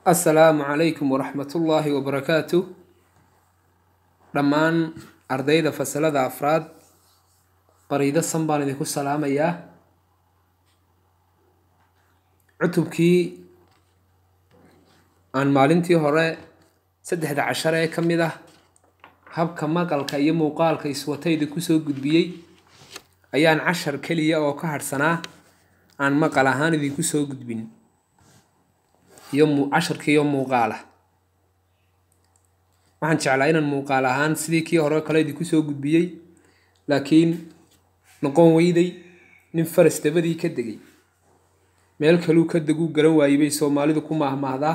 assalaamu calaykum waraxmatullaahi wabarakaatu dhammaan ardayda fasalada afraad qariido san baan idinku salaamayaa cutubkii aan maalintii hore saddexda cashar ee ka mid ah habka maqalka iyo muuqaalka iswatayda kusoo gudbiyey ayaan cashar keliya oo ka hadhsanaa aan maqal ahaan idinku soo gudbin iyo casharkiiyo muuqaalah waxaan jeclaa inaan muuqaal ahaan sidii kii hore kale idinku soo gudbiyey laakiin noqon weyday nin faras dabadii ka degay meel kaluu ka deguu garan waayey bay soomaalidu ku maahmaahdaa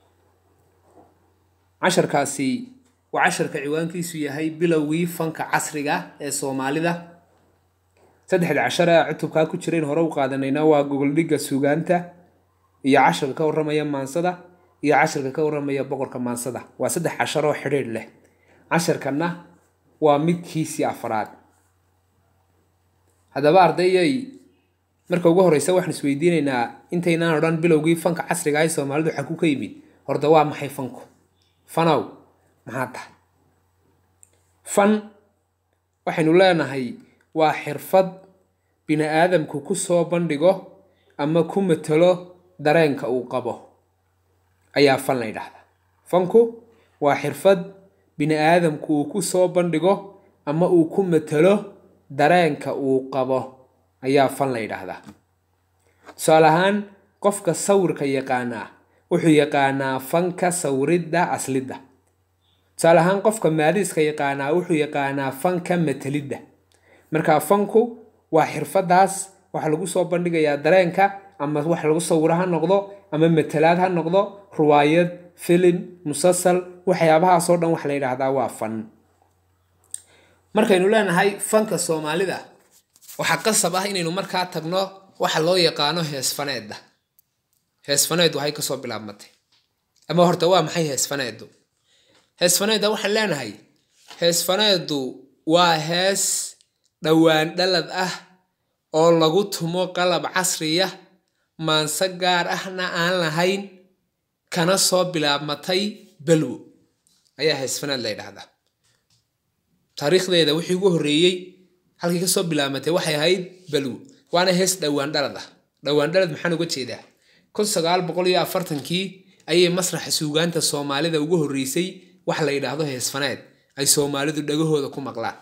casharkaasi waa casharka ciwaankiisu yahay bilowgii fanka casriga ee soomaalida saddexda cashar ee cutubkaa ku jirayn hore u qaadanayna waa gogoldhigga suugaanta iyo casharka ka warramaya maansada iyo casharka ka warramaya boqorka maansada waa saddex cashar oo xidhiidh leh casharkanna waa midkiisii afraad haddaba ardayay marka ugu horeysa waxaan isweydiinaynaa intaynaan odhan bilowgii fanka casriga ee soomaalidu xaku ka yimid horta waa maxay fanku fanow maxaa tahay fan waxaynu leenahay waa xirfad bini aadamku ku soo bandhigo ama ku matalo dareenka uu qabo ayaa fan la ydhahdaa fanku waa xirfad bini aadamku uu ku soo bandhigo ama uu ku matalo dareenka uu qabo ayaa fan la ydhaahdaa tusaale ahaan qofka sawirka yaqaanaa wuxuu yaqaanaa fanka sawiridda aslidda tusaale ahaan qofka maadiiska yaqaanaa wuxuu yaqaanaa fanka matalidda marka fanku waa xirfadaas waxaa lagu soo bandhigayaa dareenka ama wax lagu sawiro ha noqdo ama matalaad ha noqdo ruwaayad filim musasal waxyaabahaasoo dhan waxa la yidhaahdaa waa fan markaynu leenahay fanka soomaalida waxaa qasab ah inaynu markaa tagno waxa loo yaqaano heesfaneedda heesfaneeddu waxay kasoo bilaabmatay ama horta waa maxay heesfaneeddu heesfaneedda waxaan leenahay heesfaneeddu waa hees dhowaan dhalad ah oo lagu tumo qalab casriya maanse gaar ahna aan lahayn kana soo bilaabmatay balwo ayaa heesfaneed la ydhahdaa taariikhdeeda wixii ugu horreeyey halkii kasoo bilaabmatay waxay ahayd balwo waana hees dhowaan dhalad ah dhowaan dhalad maxaan uga jeedaa kun sagaal boqol iyo afartankii ayay masraxa suugaanta soomaalida ugu horreysay wax la yidhaahdo heesfaneed ay soomaalidu dhagahooda ku maqlaan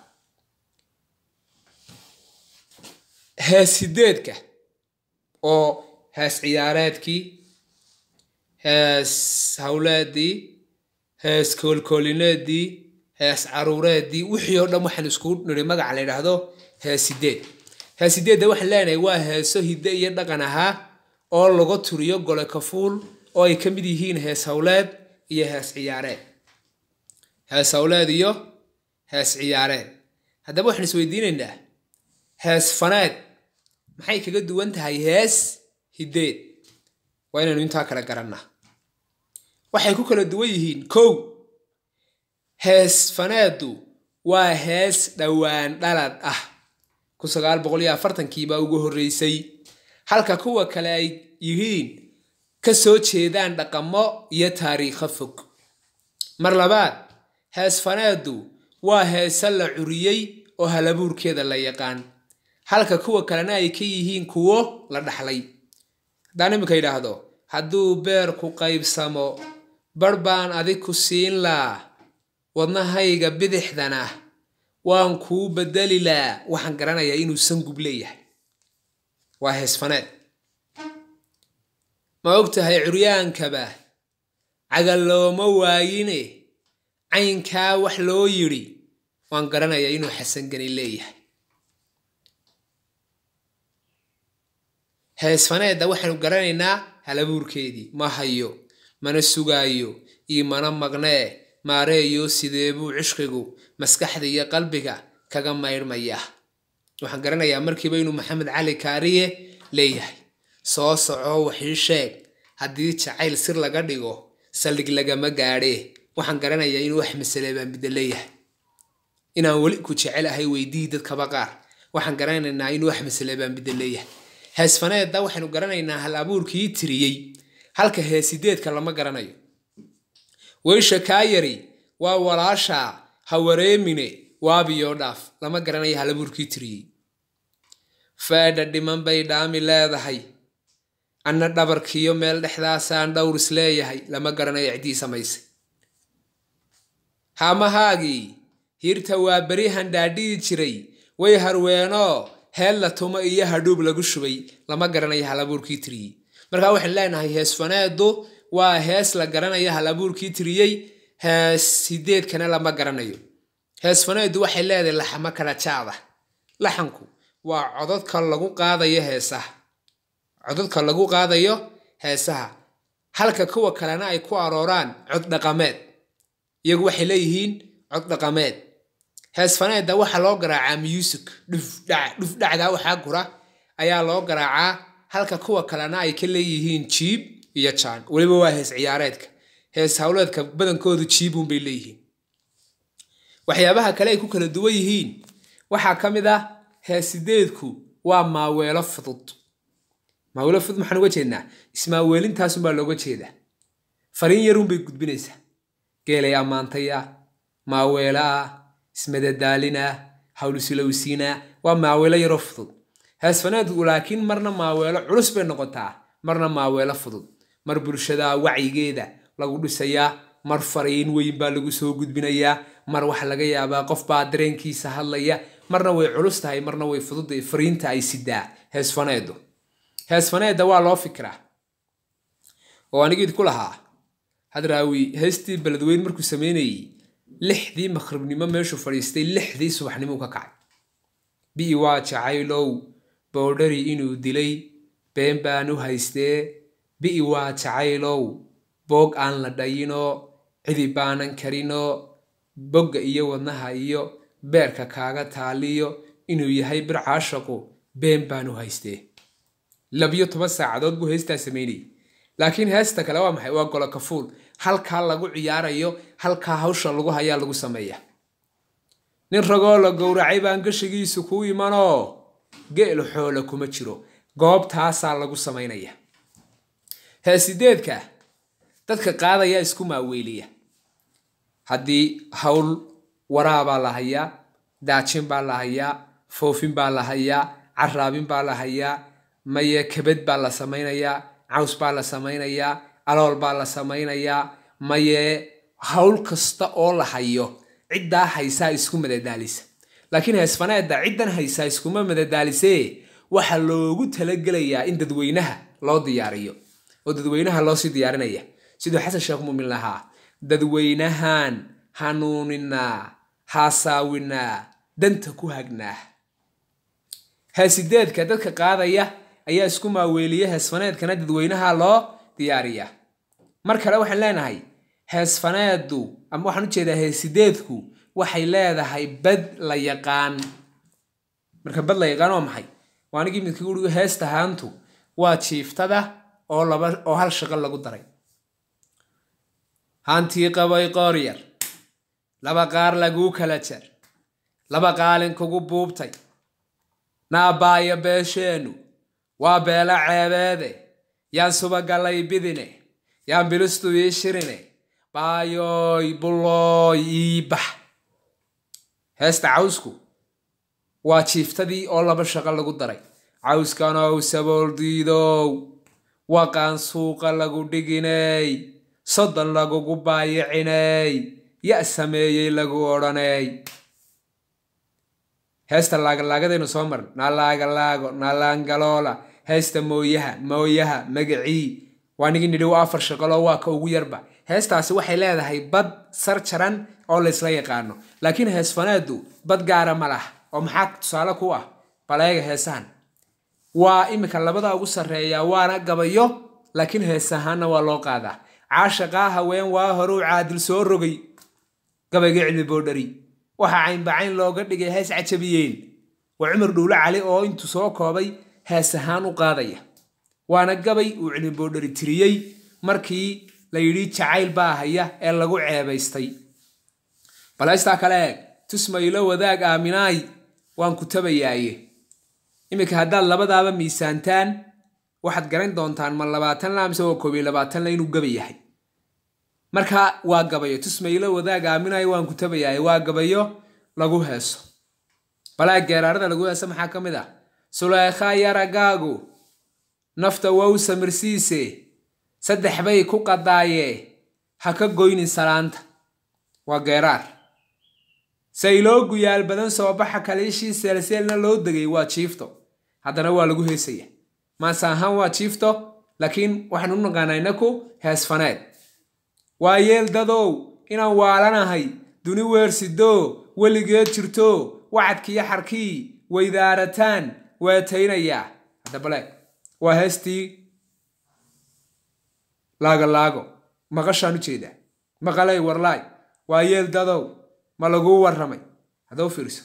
hees sideedka oo hees ciyaareedkii hees hawleedii hees koolkoolineedii hees caruureedii wixii oo dhan waxaan isku niri magaca la yidhaahdo hees sideed hees sideedda waxaan leenahay waa heeso hidde iyo dhaqan ahaa oo laga turiyo gole kafuul oo ay ka mid yihiin hees hawleed iyo hees ciyaareed hees hawleed iyo hees ciyaareed haddaba waxaan isweydiinaynaa hees faneed maxay kaga duwan tahay hees hiddeed waa inaynu intaa kala garannaa waxay ku kala duwan yihiin kow hees faneeddu waa hees dhowaan dhalad ah kun sagaal boqol iyo afartankii baa ugu horreysay halka kuwa kale ay yihiin ka soo jeedaan dhaqamo iyo taariikho fog mar labaad hees faneeddu waa heese la curiyey oo halabuurkeeda la yaqaan halka kuwa kalena ay ka yihiin kuwo la dhaxlay haddaan iminka yidhaahdo hadduu beerku qaybsamo bar baan adig ku siin laa wadnahayga bidixdana waan kuu bedeli laa waxaan garanayaa inuu sangub leeyahay waa heesfaneed ma og tahay curyaankaba cagal looma waayine caynkaa wax loo yidhi waan garanayaa inuu xasangani leeyahay heesfaneedda waxaanu garanaynaa halabuurkeedii ma hayo mana sugaayo iyo mana maqnee maareeyo sidee buu cishqigu maskaxda iyo qalbiga kaga maydhmaya waxaan garanayaa markiiba inuu maxamed cali kaariye leeyahay soo soco waxii sheeg haddii jacayl sir laga dhigo saldhig lagama gaadhee waxaan garanayaa inuu wax masale baan bidda leeyahay inaan weli ku jecelahay weydii dadkaba qaar waxaan garanaynaa inuu wax masale baan bidda leeyahay heesfaneedda waxaynu garanaynaa hal abuurkii tiriyey halka heesideedka lama garanayo weysha kaa yari waa walaasha ha wareemine waabiyoo dhaaf lama garanayo halabuurkii tiriyey feedha dhiman bay dhaami leedahay anna dhabarkiyo meel dhexdaasaan dhowr is leeyahay lama garanayo ciddii samaysay haamahaagii hirta waa beri handhaadhihi jiray way harweenoo heel la tumo iyo hadhuub lagu shubay lama garanayo halabuurkii tiriyey markaa waxaan leenahay hees faneedu waa hees la garanayo halabuurkii tiriyey hees sideedkana lama garanayo hees faneedu waxay leedahay laxamo kala jaada laxanku waa cododka lagu qaadayo heesaha cododka lagu qaadayo heesaha halka kuwa kalena ay ku arooraan cod dhaqameed iyagu waxay leeyihiin cod dhaqameed hees faneedda waxaa loo garaacaa muusig dhufdhacdaa waxaa gura ayaa loo garaacaa halka kuwa kalena ay ka leeyihiin jiib iyo jaan weliba waa hees ciyaareedka hees howleedka badankoodu jiibun bay leeyihiin waxyaabaha kale ay ku kala duwan yihiin waxaa ka mid ah heesideedku waa maaweelo fudud maaweelo fudud maxaan uga jeednaa ismaaweelintaasunbaa looga jeedaa fariin yarunbay gudbinaysaa geelay ammaantaya maaweelo ah ismadadaalina hawlisulowsiina waa maaweelo yaroo fudud heesfaneedku laakiin marna maaweelo culus bay noqotaa marna maaweelo fudud mar bulshada wacyigeeda lagu dhisayaa mar fariin weyn baa lagu soo gudbinayaa mar waxa laga yaabaa qof baa dareenkiisa hadlaya marna way culus tahay marna way fududtahay fariinta ay sidaa heesfaneedu heesfaneedda waa loo fikiraa oo anigiid ku lahaa hadraawi heestii beledweyn markuu sameynayey lixdii maqribnimo meeshuu fadhiistay lixdii subaxnimuu ka kacay bi'i waa jacaylow boodhari inuu dilay been baan u haystee bi'i waa jacaylow boog aan la dhayinoo cidi baanan karinoo bogga iyo wadnaha iyo beerka kaaga taaliyo inuu yahay bir caashaqu been baan u haystee labiyo toban saacadood buu heestaa sameynayay laakiin heesta kale waa maxay waa golo kafuul halkaa lagu ciyaarayo halkaa hawsha lagu hayaa lagu sameeya nin ragoo la gowracay baan gashigiisu kuu imanoo geelu xoole kuma jiro goobtaasaa lagu samaynaya heesideedka dadka qaadaya isku maaweeliya haddii hawl waraabaa la hayaa daajin baa la hayaa foofin baa la hayaa caraabin baa la hayaa maye kabad baa la samaynayaa caws baa la samaynayaa alool baa la samaynayaa maye hawl kasta oo la hayo ciddaa haysaa isku madadaalisa laakiin heesfaneedda ciddan haysaa iskuma madadaalisee waxaa loogu talagelayaa in dadweynaha loo diyaariyo oo dadweynaha loosii diyaarinaya siduu xasan sheekh muumin lahaa dadweynahan hanuuninaa haasaawinaa danta ku hagnaa heesideedka dadka qaadaya ayaa isku maaweeliya heesfaneedkana dadweynaha loo diyaariyaa mar kale waxaan leenahay heesfaneeddu ama waxaan ujeedaa heesideedku waxay leedahay bad la yaqaan marka bad la yaqaan waa maxay waa anigii midka urigu heesta haantu waa jiiftada oo laba oo hal shaqo lagu daray haantii qabay qoor yar laba qaar laguu kala jar laba qaalin kugu buubtay naabaayo beesheennu waa beela ceebeede yaan subagallay bidine yaan bilistu ii shirine baayooy bullooy ii bax heesta cawsku waa jiiftadii oo laba shaqo lagu daray cawskanow sabool diidow waqaan suuqa lagu dhiginey soddon lagugu baayiciney ya sameeyey lagu odhaney heesta laagalaagadaynu soo marin naalaagalaago naalaangaloola heesta mooyaha mooyaha magacii waa nigi nidhi waa afar shaqaloo waa ka ugu yarba heestaasi waxay leedahay bad sar jaran oo laysla yaqaano laakiin heesfaneeddu bad gaara ma laha oo maxaa tusaale ku ah baleega heesahan waa iminka labada ugu sarreeya waana gabayo laakiin hees ahaanna waa loo qaadaa caashaqaa haween waa horuu caadil soo rogay gabayga cilmi boodhari waxaa caynbacayn looga dhigay hees cajabiyeen waa cumar dhuulo cali oo intuu soo koobay hees ahaan u qaadaya waana gabay uu cilmi boodhari tiriyey markii la yidhi jacayl baa haya ee lagu ceebaystay balaystaa kale eeg tusmaylo wadaag aaminaay waan ku tabayaaye iminka haddaad labadaaba miisaantaan waxaad garan doontaan ma labaatan la mise waa koob iyo labaatan la inuu gaba yahay marka waa gabayo tusmaylo wadaag aaminayo waan ku tabayahay waa gabayo lagu heeso balaa geeraarada lagu heeso maxaa ka mid ah sulaykhaa yaragaagu nafta wow samirsiise saddex bay ku qadaaye ha ka goynin salaanta waa geeraar sayloo guyaal badan soo baxa kaliishii seelseelna loo degay waa jiifto haddana waa lagu heesaya maase ahaan waa jiifto laakiin waxaan u naqaanaa inaku heesfaneed waa yeel dadow inaan waalanahay duni weersidoo weligeed jirto wacadkiiyo xarkii weydaarataan weetaynayaa haddabale waa heestii laago laago maqashaan u jeedaa maqalay warlaay waa yeel dadow ma laguu warramay haddau fiirso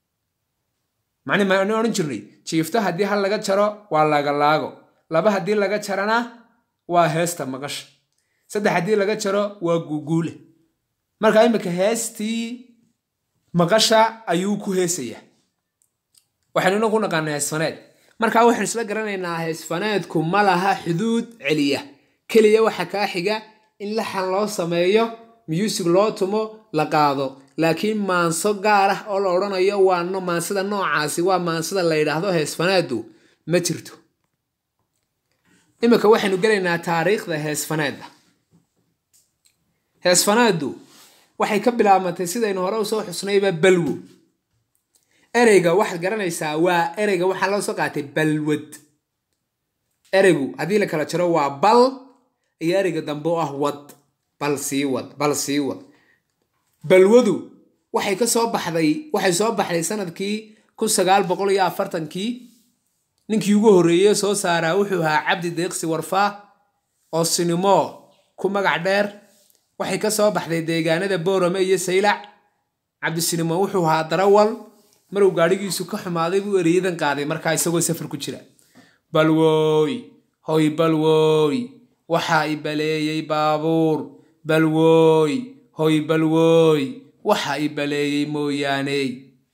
macni maanu odhan jirnay jiifto haddii hal laga jaro waa laagalaago laba haddii laga jarana waa heesta maqasha saddex haddii laga jaro waa guuguule marka imika heestii maqasha ayuu ku heesayaa waxaynu inagu naqaanaa heesfaneed markaa waxaynu isla garanaynaa heesfaneedku ma laha xuduud celiya keliya waxa kaa xiga in laxan loo sameeyo muusig loo tumo la qaado laakiin maanso gaar ah oo la odhanayo waa maansada noocaasi waa maansada la yidhaahdo heesfaneedu ma jirto imika waxaynu gelaynaa taariikhda heesfaneedda heesfaneeddu waxay ka bilaabmatay sidaynu hore usoo xusnayba balwo ereyga waxaad garanaysaa waa ereyga waxaa loo soo qaatay balwad ereygu haddii la kala jaro waa bal iyo ereyga dambe oo ah wad bal sii wad bal sii wad balwadu waxay ka soo baxday waxay soo baxday sanadkii kun sagaal boqol iyo afartankii ninkii ugu horreeye soo saaraa wuxuu ahaa cabdi deeqsi warfaa oo sinimo ku magac dheer waxay ka soo baxday deegaanada boorame iyo saylac cabdisinimo wuxuu ahaa darawal maruu gaadhigiisu ka xumaaday buu ereyadan qaaday markaa isagoo safar ku jira balwooy hoy balwooy waxaa i baleeyey baabuur balwooy hoy balwooy waxa i baleeyey mooyaane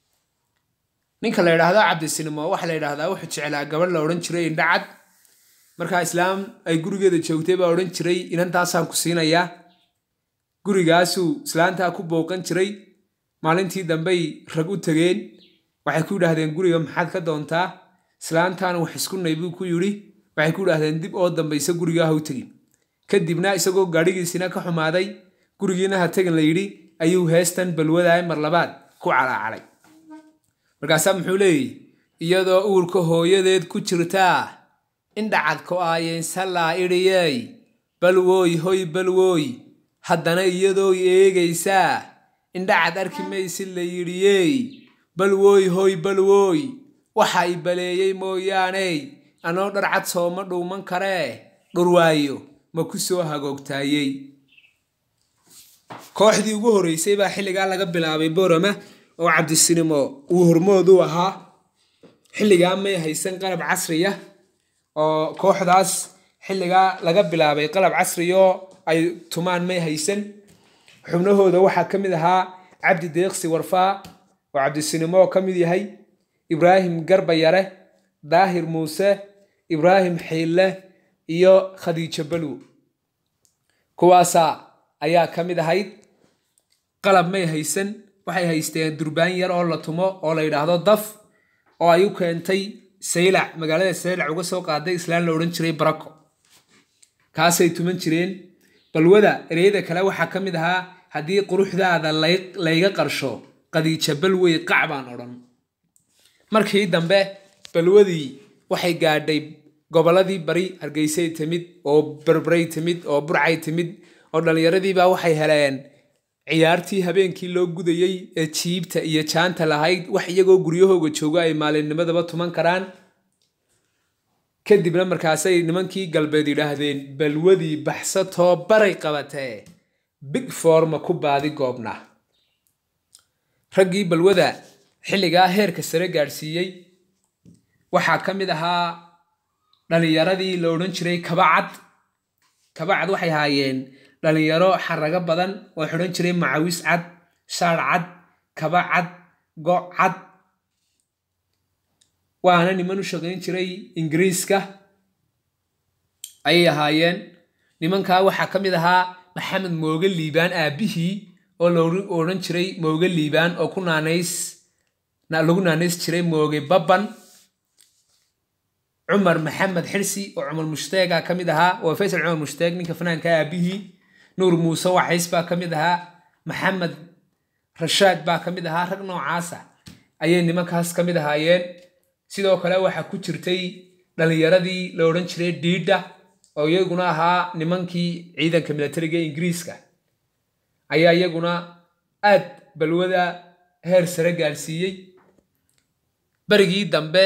ninka la yidhaahdo cabdisinimo waxaa la yidhaahdaa wuxuu jeclaa gabadh la odhan jiray indhacad markaa islaam ay gurigeeda joogtay baa odhan jiray inantaasaan ku siinayaa gurigaasuu islaantaa ku booqan jiray maalintii dambey rag u tegeen waxay ku yidhaahdeen guriga maxaad ka doontaa islaantaana wax iskunay buu ku yidhi waxay ku yidhaahdeen dib oo dambaysa gurigaa ha u tegin kadibna isagoo gaadhigiisina ka xumaaday gurigiina ha tegin la yidhi ayuu heestan balwadaay mar labaad ku calaacalay markaasaa muxuu leeyahy iyadoo uurka hooyadeed ku jirtaa indhacad ko-aayeensalaa idhiyey balwooy hoy balwooy haddana iyadoo eegaysaa indhacad arki maysi la yidhiyey balwooy hoy balwooy waxa i baleeyey mooyaaney anoo dharcad sooma dhuuman karee dhurwaayo ma ku soo hagoogtaayey kooxdii ugu horreysay baa xilligaa laga bilaabay borama oo cabdisinimo uu hormood u ahaa xilligaa may haysan qalab casriya oo kooxdaas xilligaa laga bilaabay qalab casriyaoo ay tumaan may haysan xubnahooda waxaa ka mid ahaa cabdi deeqsi warfaa oo cabdisinimo ka mid yahay ibraahim garba yare daahir muuse ibraahim xiille iyo khadiijo balwo kuwaasaa ayaa ka mid ahayd qalab may haysan waxay haysteen durbaan yar oo la tumo oo la yidhaahdo daf oo ay u keentay saylac magaalada saylac uga soo qaaday islaan la odhan jiray barako kaasay tuman jireen balwada ereyada kale waxaa ka mid ahaa haddii quruxdaada layga qarsho qadiija balwey qac baan odhan markii dambe balwadii waxay gaadhay gobolladii bari hargeysay timid oo berberay timid oo burcay timid oo dhallinyaradiibaa waxay heleen ciyaartii habeenkii loo gudayey ee jiibta iyo jaanta lahayd wax iyagoo guryahooga joogo ay maalinnimadaba tuman karaan kadibna markaasay nimankii galbeed yidhaahdeen balwadii baxsatoo baray qabatee big forma ku baadi goobna raggii balwada xilligaa heerka sare gaadhsiiyey waxaa ka mid ahaa dhallinyaradii la odhan jiray kabacad kabacad waxay ahaayeen dhallinyaro xarago badan oo xidhan jiray macawis cad shaar cad kaba cad go' cad waana niman u shaqayn jiray ingiriiska ayay ahaayeen nimankaa waxaa ka mid ahaa maxamed mooge liibaan aabbihii oo la odhan jiray mooge liibaan oo ku naanays lagu naanays jiray mooge babban cumar maxamed xirsi oo cumar mushtaega ka mid ahaa waa faysal cumar mushtaeg ninka fanaanka aabihii nuur muuse waxays baa ka mid ahaa maxamed rashaad baa ka mid ahaa rag noocaasa ayay nimankaas ka mid ahaayeen sidoo kale waxaa ku jirtay dhallinyaradii la odhan jiray dhiidha oo iyaguna ahaa nimankii ciidanka militariga ingiriiska ayaa iyaguna aad balwada heer sare gaarsiiyey berigii dambe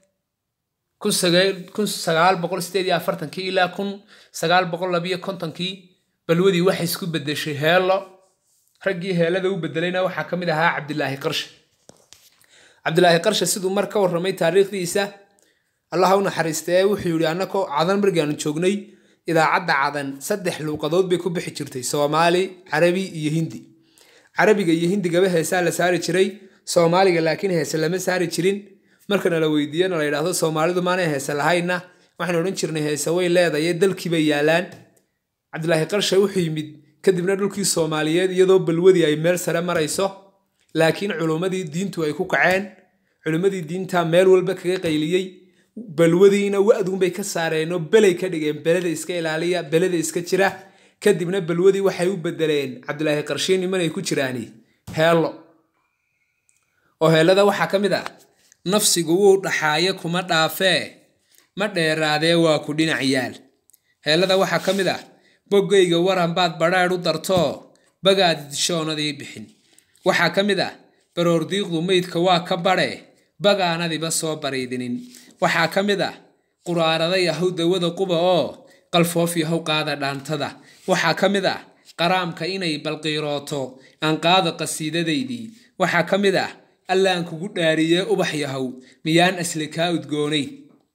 kun sagaal boqol sideed iyo afartankii ilaa kun sagaal boqol labiyo kontonkii balwadii waxay isku bedeshay heelo raggii heelada u bedelayna waxaa ka mid ahaa cabdilaahi qarshe cabdilaahi qarshe siduu mar ka warramay taariikhdiisa allaha u naxariistee wuxuu yidhi annakoo cadan margaanu joognay idaacadda cadan saddex luuqadood bay ku bixi jirtay soomaali carabi iyo hindi carabiga iyo hindigaba heesaa la saari jiray soomaaliga laakiin heese lama saari jirin markana la weydiiyena la yidhaahdo soomaalidu maanay heese lahayna waxaan odhan jirnay heese way leedaye dalkii bay yaalaan cabdilaahi qarshe wuxuu yimid kadibna dhulkii soomaaliyeed iyadoo balwadii ay meel sare marayso laakiin culummadii diintu ay ku kaceen culummadii diinta meel walba kaga qayliyey balwadiina wa-duunbay ka saareenoo belay ka dhigeen beleda iska ilaaliya beleda iska jira kadibna balwadii waxay u bedeleen cabdilaahi qarshiin nimanay ku jiraani heello oo heellada waxaa ka mid ah nafsigu wuu dhaxaaye kuma dhaafee ma dheeraadee waa ku dhinac yaal heellada waxaa ka mid ah boggayga waran baad badhaadh u dartoo bagaad dishoonadii bixin waxaa ka mid ah baroordiiqdu meydka waa ka badhe bagaanadiba soo bariidinin waxaa ka mid ah quraarada yahow dawada quba oo qalfoof yahow qaada dhaantada waxaa ka mid ah qaraamka inay balqiirooto aan qaada qasiidadaydii waxaa ka mid ah allaan kugu dhaariyee ubax yahow miyaan asli kaa udgoonayn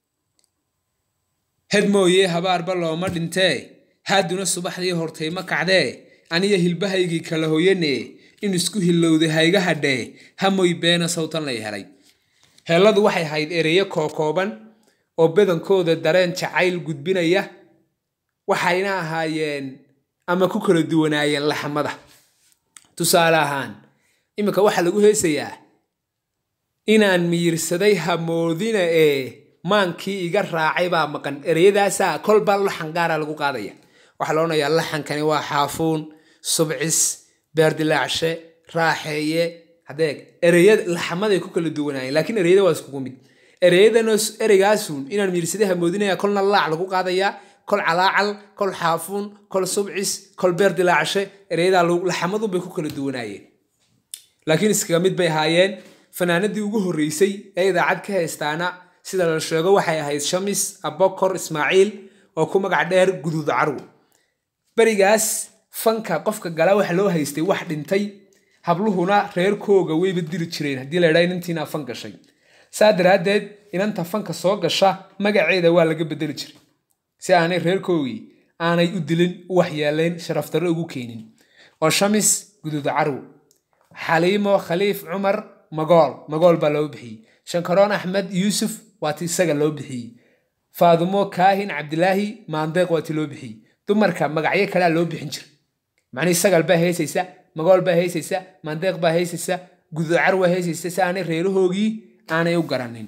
hed mooyee habaarba looma dhintee haaduna subaxdii hortay ma kacdee aniya hilbahaygii kala hoyanee in isku hillowday hayga hadhee hamoy beena sawtan lay helay heelladu waxay ahayd ereyo kookooban oo badankooda dareen jacayl gudbinaya waxayna ahaayeen ama ku kala duwanaayeen laxmada tusaale ahaan iminka waxaa lagu heesayaa inaan miyirsaday hamoodina ee maankii iga raacay baa maqan ereyadaasaa kolba laxan gaara lagu qaadaya waxaa la odhanayaa laxankani waa xaafuun subcis beerdilaacshe raaxeeye hadeeg ereyada laxamaday ku kala duwanaayeen laakiin ereyada waa iskugu mid ereyadana ereygaasun inaan miyirsaday hamoodinaya kolna laac lagu qaadayaa kol calaacal kol xaafuun kol subcis kol beerdilaacshe ereyadaa laxamadunbay ku kala duwanaayeen laakiin iskaga mid bay ahaayeen fanaanadii ugu horreysay ee idaacad ka haystaana sida la sheego waxay ahayd shamis abokor ismaaciil oo ku magac dheer guduud carwo berigaas fanka qofka gala waxa loo haystay wax dhintay habluhuna reerkooga wayba diri jireen haddii la ydhaa inantiinaa fan gashay saa daraaddeed inanta fanka soo gasha magaceeda waa laga bedeli jiray si aanay reerkoogii aanay u dilin u waxyeelayn sharafdarro ugu keenin oo shamis guduud carwo xaliimo khaliif cumar magool magool baa loo bixiyey shankaroon axmed yuusuf waa ti isaga loo bixiyey faadumo kaahin cabdilaahi maandeeq waa ti loo bixiyey dumarka magacyo kalea loo bixin jiray macnii sagal baa heysaysa magool baa heysaysa maandeeq baa heysaysa guducar waa heysaysa si aanay reerahoogii aanay u garanin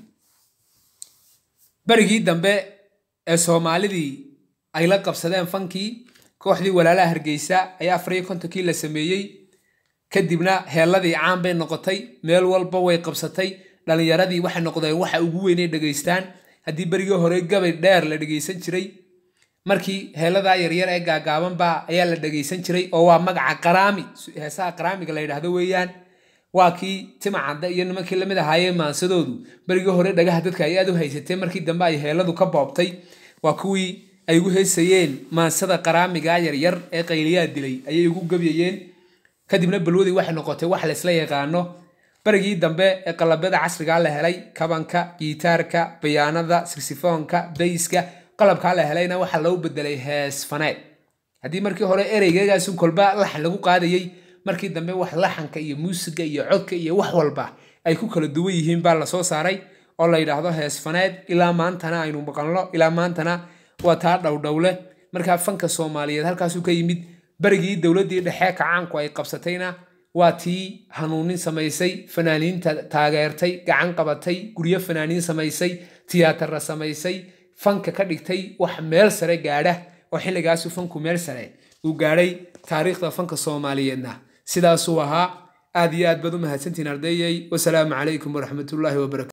berigii dambe ee soomaalidii ay la qabsadeen fankii kooxdii walaalaha hargeysa ayaa afar iyo kontonkii la sameeyey kadibna heelladii caan bay noqotay meel walba way qabsatay dhallinyaradii waxay noqdeen waxa ugu weynay dhegaystaan haddii berigii hore gabay dheer la dhegaysan jiray markii heelladaa yaryar ee gaagaabanba ayaa la dhegaysan jiray oo waa magaca qaraami heesaha qaraamiga la yidhaahdo weeyaan waa kii timacadda iyo nimankii lamid ahaayee maansadoodu berigii hore dhagaha dadka ay aad u haysatee markii dambe ay heelladu ka boobtay waa kuwii ay ugu heysayeen maansada qaraamiga yaryar ee qayliyaa dilay ayay ugu gabyayeen kadibna balwadii waxay noqotay wax laysla yaqaano berigii dambe ee qalabada casrigaa la helay kabanka gitaarka bayaanada sirsifoonka bayska qalabkaa la helayna waxaa loo bedelay hees faneed haddii markii hore ereygagaasun kolba laxan lagu qaadayey markii dambe wax laxanka iyo muusiga iyo codka iyo wax walba ay ku kala duwan yihiin baa lasoo saaray oo la yidhaahdo hees faneed ilaa maantana aynu maqalno ilaa maantana waa taa dhowdhowle markaa fanka soomaaliyeed halkaasuu ka yimid berigii dowladdii dhexe kacaanku ay qabsatayna waa tii hanuunin samaysay fanaaniinta taageertay gacan qabatay guryo fanaaniin samaysay tiyaatarra samaysay fanka ka dhigtay wax meel sare gaadha oo xilligaasu fanku meel sare uu gaadhay taariikhda fanka soomaaliyeedna sidaasuu ahaa aad iyo aad baad u mahadsantihiin ardayay wasalaamu calaykum waraxmatullaahi wabarakatu